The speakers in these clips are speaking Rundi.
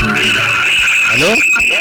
Halo?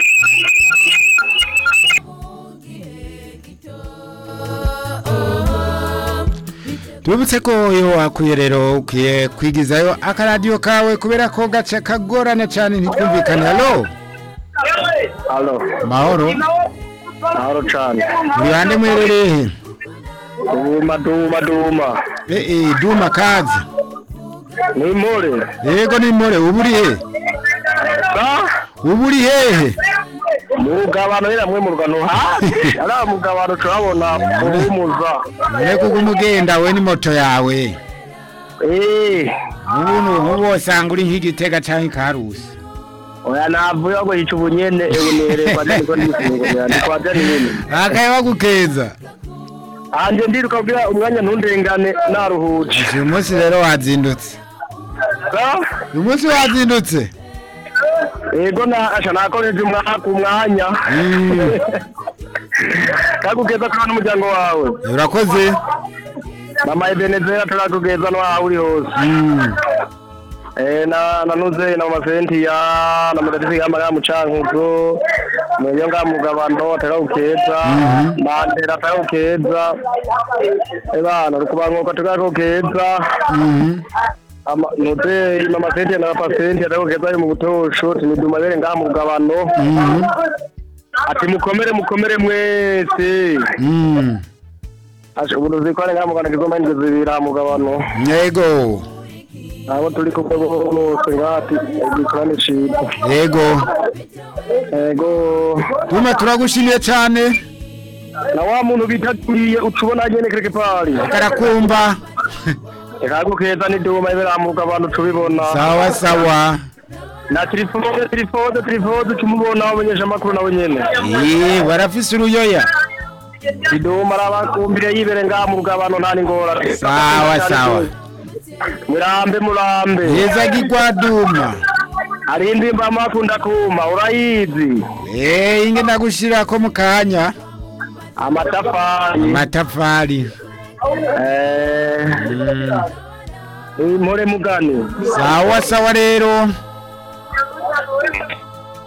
tubibutse ko iyo wakwiye rero ukwiye kwigizayo akaradiyo kawe kubera ko gace kagorana cyane ntitwumvikane halo Halo, mahoro mahoro cane. uri bande mwerereye Duma duma duma. eh eh duma kazi Ni more. yego ni more ubu uri he Ba? ubu uri hehe Mugabano ira mwe mu rwano hasi. Ara mugabano turabona uhumuza. none kuko umugenda we ni moto yawe Eh. ubu ubu wosanga uri nk'igitega cyangwa ikarusi Oya navuye ngo hica ubunyene ewe nere kwa jani ko ndisingo ndi kwa jani nyene. akaye bagukeza Anje ndiruka kugira umwanya ntundengane naruhuje. uyu munsi rero wazindutse Ba? uyu munsi wazindutse Ego na asha nakoreje umwaka umwanya. Mm. Kagugeza kwa n'umuryango wawe. urakoze Mama Ebenezera turakugeza no aho uri hose. Mm. Eh na nanuze na masenti ya na mudadisi kama kama mucankuzo mwenye nga mugabano atakawukeza mandera atakawukeza ebana rukubangoka atakawukeza Mhm. ama nuze mama senti na pasenti atakawukeza ari mu butosho tiniduma bere nga mugabano Mhm. ati mukomere mukomere mwese Mm. asha uburuzi ko ari nga mugabano kizoma indwi zibiri mugabano yego abo turi kumwe bose ngati igikorane ciza yego ego duma turagushimiye cyane na wa muntu bitakuriye ucubona nyene kereke pari karakumba ikagukeza n'iduma iberamuka abantu tubibona sawa sawa na telefone telefone telefone tumubona abamenyesha amakuru nawe nyene Ee, barafise uruyoya iduma arabakumbire yibere ngaha mu rugabano nta n'ingorane Sawa, sawa. murambe murambe heza gigwa duma hari indimba amakunda kuma urayizi Eh, inge ndagushirako mu kanya amatafari amatafari eh Mm. impore mugani sawa sawa rero